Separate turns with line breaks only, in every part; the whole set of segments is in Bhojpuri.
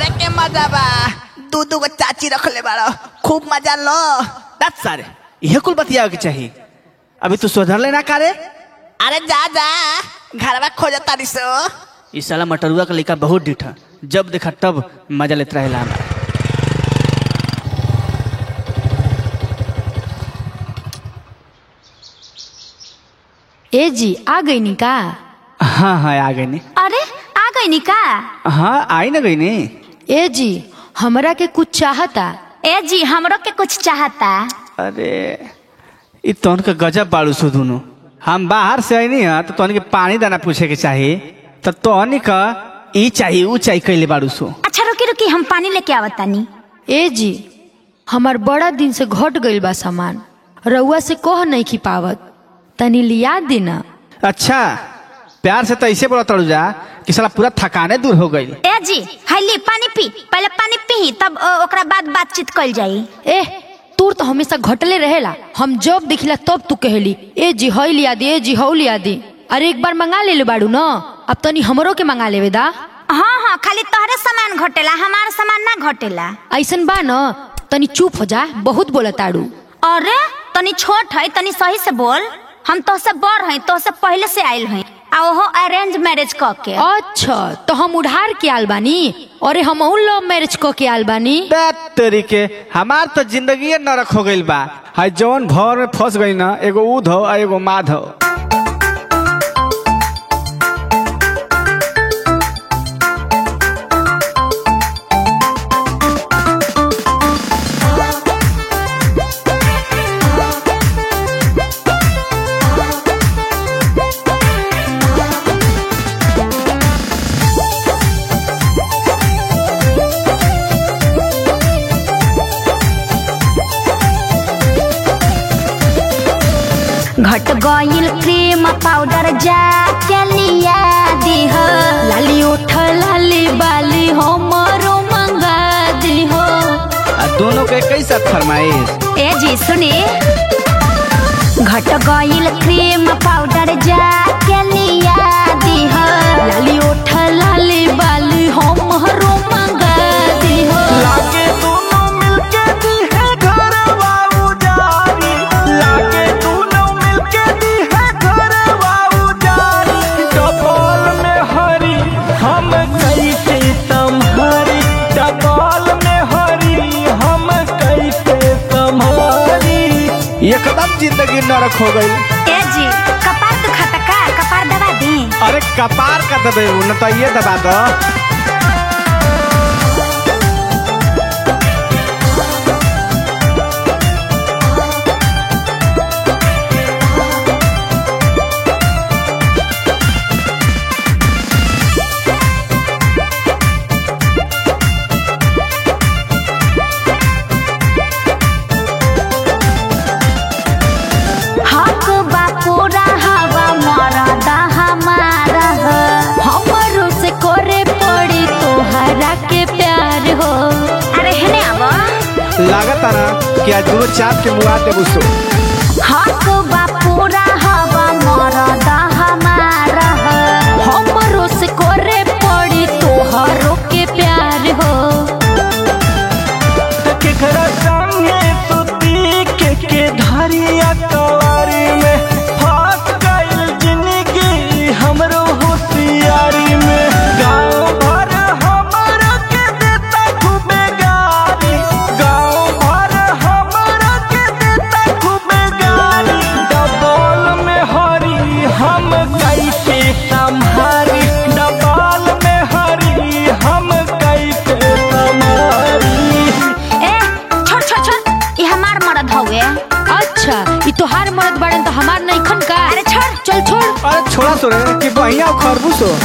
के मजा बा दू दू गो चाची रख ले बाड़ो खूब मजा लो
दस सारे यह कुल बतियावे के चाहिए अभी तू सुधर लेना कारे
अरे जा जा घरवा खोजा तारी सो
इस साला मटरुआ का लड़का बहुत डिठा जब देखा तब मजा लेता रहेला हमरा
ए जी आ गई नी का
हाँ हाँ आ गई नी
अरे आ गई नी का
हाँ आई ना गई नी
ए जी हमरा के कुछ चाहता
ए जी हमरो के कुछ चाहता
अरे इ तोहन के गजब बाड़ू सु दुनू हम बाहर से आई है तो तोहन के पानी दाना पूछे के चाहिए तो तोहन का ई चाहिए ऊ चाहिए कैले बाड़ू सु
अच्छा रुकी रुकी हम पानी लेके आवतानी
ए जी हमार बड़ा दिन से घट गइल बा सामान रउआ से कह नहीं की पावत तनी लिया देना
अच्छा प्यार से तो ऐसे बोला तड़ू जा कि साला पूरा थकाने दूर हो गई
ए जी हाइली पानी पी पहले पानी पी तब अ, ओकरा बाद बातचीत कइल जाई
ए तूर तो हमेशा घटले रहेला हम जब देखिला तब तू कहली ए जी हई लिया दे ए जी हऊ लिया दे अरे एक बार मंगा ले ले बाड़ू न अब तनी हमरो के मंगा लेवे दा
हाँ हाँ खाली तोहरे सामान घटेला हमार सामान ना घटेला
ऐसन बा न तनी चुप हो जा बहुत बोला ताड़ू
अरे तनी छोट है तनी सही से बोल हम तोहसे बड़ हैं तोहसे पहले से आयल हैं आ ओहो अरेंज मैरिज क के
अच्छा तो हम उधार के आल बानी अरे हम लव मैरिज क के आल बानी
दैट तरीके हमार तो जिंदगी नरक हो गइल बा हाय जौन भवर में फंस गई ना एगो ऊध हो आ एगो माध हो
घट गइल क्रीम पाउडर जा के लिया दीह
लाली उठ लाली बाली हमरो मंगा दी हो
आ दोनों के कैसा फरमाइश
ए जी सुनी घट गइल क्रीम पाउडर जा के लिया दीह
लाली उठ लाली बाली हमरो मंगा दी हो
लागे दोनों मिलके दी है घरवा उजारी लागे दोनों मिलके दी है घरवा उजारी डबल में हरी हम कैसे संभारी डबल में हरी हम कैसे संभारी एकदम जिंदगी नरक हो गई
ए जी कपार दुखाता का कपार दबा दी
अरे कपार का दबे न तो ये दबा दो
हक बा पूरा हवा मरदा हमारा ह।
हमरो से करे पड़ी तोहरा के प्यार हो
अरे हेने आवा
लागता ना कि आज दूर चाप के मुआ देबू सो
हक बा पूरा हवा मरदा हमारा ह।
हमरो से करे पड़ी तोहरो के प्यार हो
केकरा संगे सुती के के धरिया कवारी में फंस गइल जिंदगी हमरो होशियारी में गांव भर हमरा के देता खूबे गाली गांव भर हमरा के देता खूबे गाली डबल में हरी हम कैसे संभारी डबल में हरी हम कैसे संभारी
ए छोड़ छोड़ छोड़ ये हमार मर्द हवे
अच्छा ई तोहार मर्द बड़न तो हमार नहीं खन का
अरे छोड़
चल छोड़
अरे छोड़ा तो रे कि बढ़िया खरबूस हो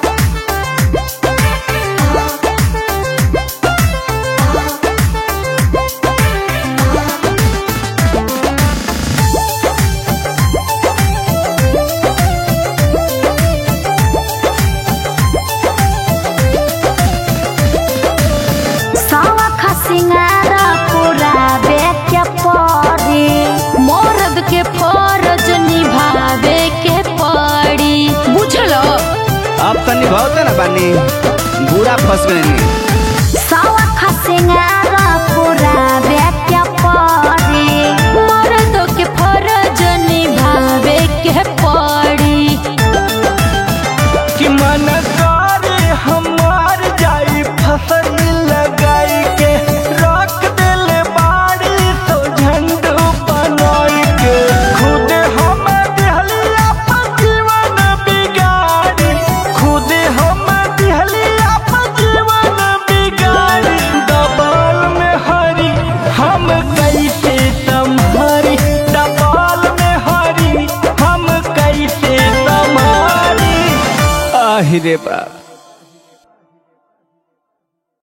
सवा खसिंगार पूरा बेच पड़ी
मर्द के फरज निभावे के पड़ी बुझलो
अब तनी बहुत ना बानी बुरा फंस गए
सिंगार पुरावे के पड़ी
मर्दों के फरज निभावे के पड़ी
कि मन करे हमार जाई फसल लगाई के रख देले बाड़ी तो झंडू बनाई के खुद हम दिहली अपन जीवन बिगाड़ी खुद हम दिहली अपन जीवन बिगाड़ी दबाल में हरी हम कैसे संभारी दबाल में हरी हम कैसे संभारी
आहि रे बाप